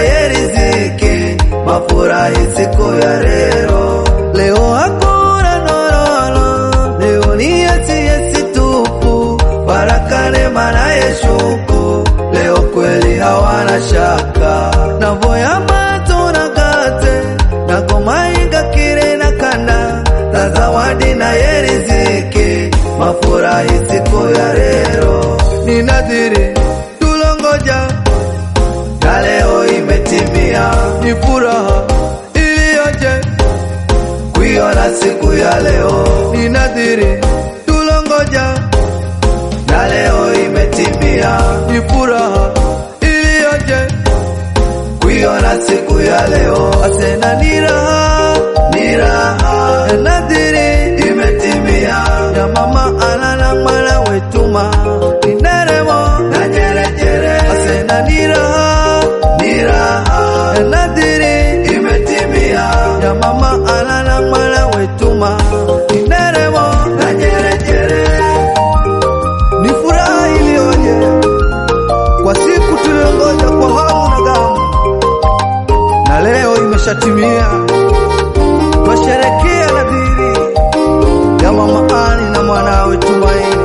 naye riziki mafurahi siku ya leo. Leo hakuna nololo, leo ni yesi yesi tupu, baraka neema naye shuku, leo kweli hawana shaka. Navoya mato na kate na komainga kire na kanda na zawadi naye riziki mafurahi siku ya leo. Ni nadhiri tulongoja na leo imetimia, ni furaha iliyoje kuiona siku ya leo. Ni nadhiri tulongoja na leo imetimia, ni furaha iliyoje kuiona siku ya leo. Asena ni raha, ni raha, ya nadhiri imetimia, ya mama ana na mwana wetuma ni nderemo na jerejere. Asena ni raha, ni raha, ya nadhiri imetimia, ya mama ana na mwana wetuma ni nderemo na jerejere. Ni furaha iliyoje kwa siku tuliongoja kwa hamu na gamu, na leo imeshatimia. Twasherekea nadhiri ya mama Ani na mwanawe Tumaini.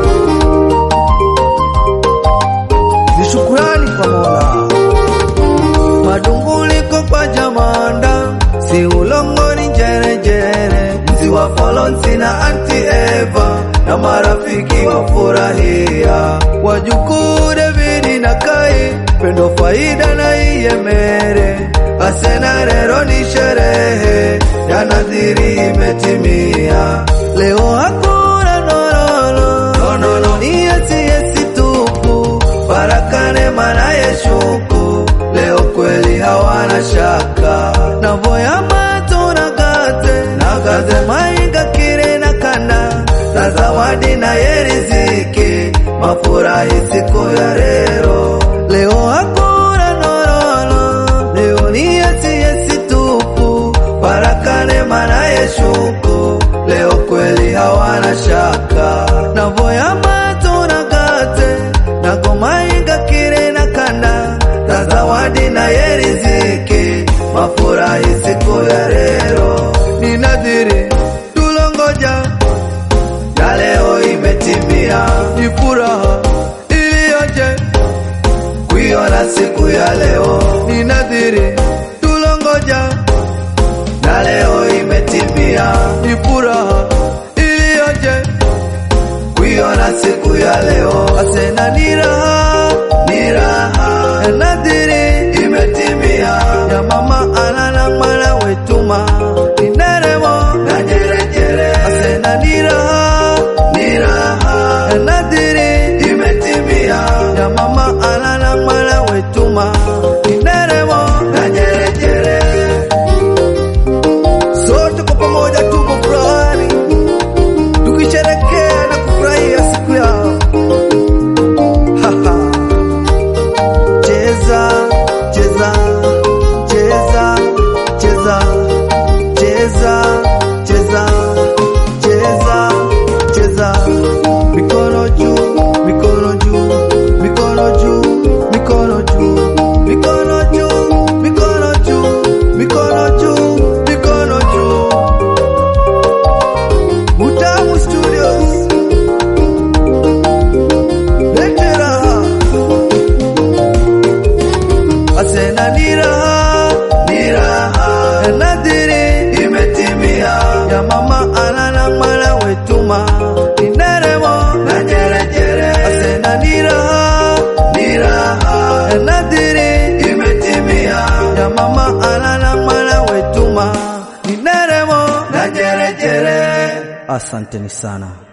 Ni shukurani kwa Mola madunguliko kwa jamanda si ulongoni njerejere mzi wa Folonsi na anti Eva na marafiki wafurahia wajukuu Davidi na Kai pendo faida na iyemere asena rero ni sherehe ya nadhiri imetimia leo hakuna nololo nonono ni yesi yesi tupu baraka neema na yeshuku leo kweli hawana shaka navoya mato na gate na gaze mainga kire na kana na zawadi na yeriziki mafurahi siku ya leo leo hakuna nololo leo ni yesi yesi tupu baraka neema na yeshuku leo kweli hawana shaka navoya mato na gate na gomainga kire na kanda na zawadi na yeriziki mafurahi siku ya leo ni nadhiri tulongoja na leo imetimia ni furaha iliyoje kuiona siku ya leo ni nadhiri tulongoja na leo imetimia ni furaha iliyoje kuiona siku ya leo asena ni raha ni raha ya nadhiri imetimia ya mama ana na mwana wetuma ni nderemo na jerejere asena ni raha ni raha ya nadhiri imetimia ya mama ana na mwana wetuma ni nderemo na jerejere sote kwa pamoja tuko furahani tukisherekea na kufurahia siku yao. Haha. Cheza, cheza, cheza, cheza, cheza, cheza, cheza, cheza. Mikono juu, mikono juu, mikono juu, mikono juu, mikono juu, mikono juu, mikono juu, mikono juu. Utamu Studios. Lete raha. Asena ni raha, ni raha. Ya nadhiri imetimia. Ya mama ana na mwana wetuma. Ni nderemo na jerejere. Asena ni raha, ni raha. Ya nadhiri imetimia. Ya mama ana na mwana wetuma. Ni nderemo na jerejere. Asanteni sana.